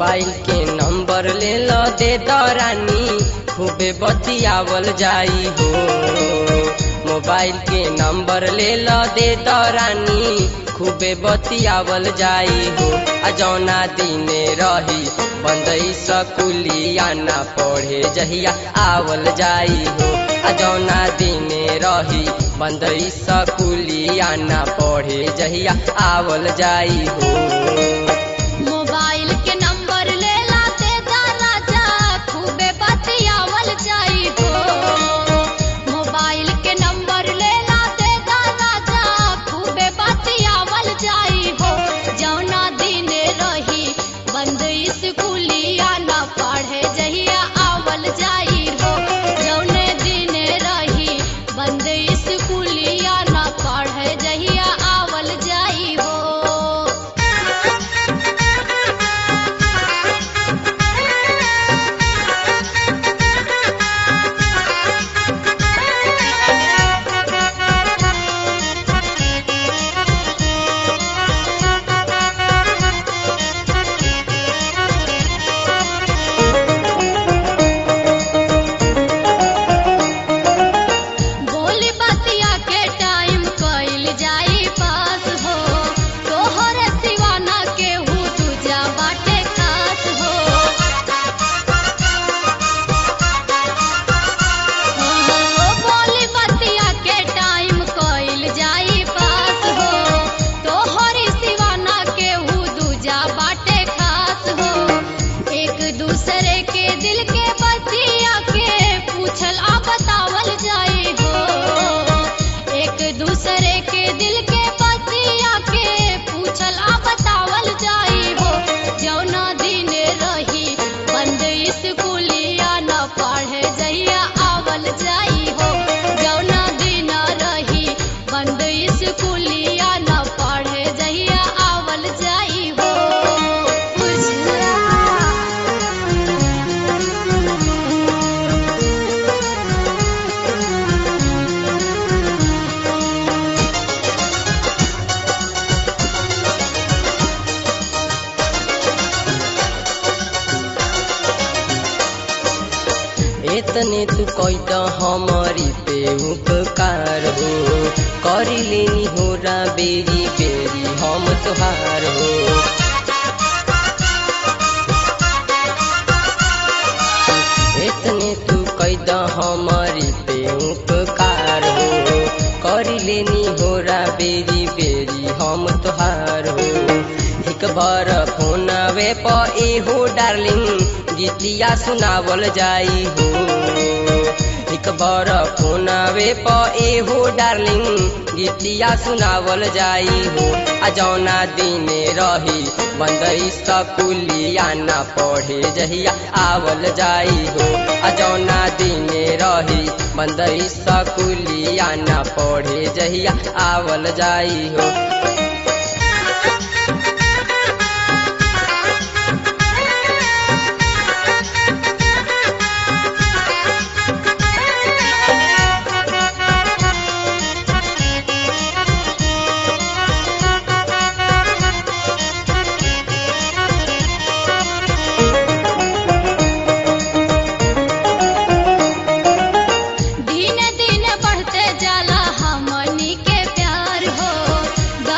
mobile के number ले लो दे दरानी खूबे बतियावल जाई हो मोबाइल के नंबर ले लो दे दरानी खूबे बतियावल जाई हो आ जौना दिने रही बंदई सकुलिया ना पढ़े जहिया आवल जाई हो आ जौना दिने रही बंदई सकुलिया ना पढ़े जहिया आवल जाई हो मोबाइल के नंबर ले लाते दाना जा खूबे बतियावल जाई हो मोबाइल के नंबर ले लाते दाना जा खूबे बतियावल जाई हो जौना दिन रही बंद स्कूलिया ना पढ़े जहिया आवल जाई हो जौने दिन रही बंद स्कूलिया ना पढ़े जहिया आवल जाई हो बोली बतिया के टाइम कइल जाई पास हो तोहर सिवाना के हु तुझा बाटे खास हो हो, बोली बतिया के टाइम कइल जाई पास हो तोहर सिवाना के हु दूजा बाटे खास हो एक दूसरे के दिल के बतिया के पूछल आ बतावल जाई हो एक दूसरे के दिल के बतिया के पूछल आ बतावल जाई हो जौना दिन रही बंद स्कूलिया न पढ़े जइया आवल जाई हो जौना दिन रही बंद स्कूलिया न पढ़े जइया आवल जाई हो बुझला एतने तू कैद हमारी पे उपकार हो करी लेनी हो रा बेरी बेरी हम तुहार हो एतने तू कैद हमारी पे उपकार हो करी लेनी हो रा बेरी बेरी हम तुहार हो एक बार फोन वे प एहो डार्लिंग गीतिया सुनावल जाई हो एक बार फोन वे प एहो डार्लिंग गीतिया सुनावल जाई हो आ जौना दिने रही बंदई सकुलिया ना पढ़े जहिया आवल जाई हो आ जौना दिने रही बंदई सकुलिया ना पढ़े जहिया आवल जाई हो दिन दिन बढ़ते जाला हमनी के प्यार हो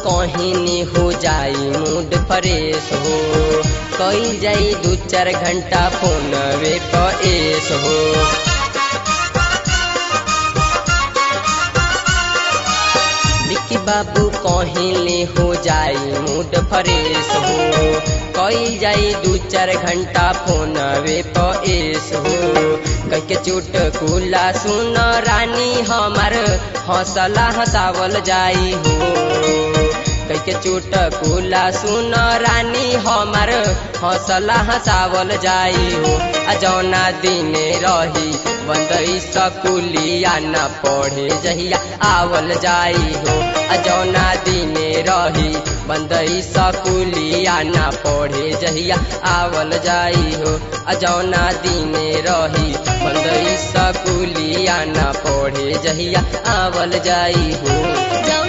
कहनी हो जाई मूड फ्रेश हो कई जाई दू चार घंटा फोन वे पेश हो विक्की बाबू कहले हो जाई मूड फ्रेश हो कई जाई दू चार घंटा फोन वे पेश हो कह के चुटकुला सुन रानी हमार हौसला हंसावल जाई हो कह के चुटकुला सुन रानी हमार हौसला हंसावल जाई हो आ जौना दिने रही बंदई सकुलिया न पढ़े जहिया आवल जाई हो आ जौना दिने रही बंदई सकुलिया न पढ़े जहिया आवल जाई हो आ जौना दिने रही बंदई सकुलिया न पढ़े जहिया आवल जाई हो जौ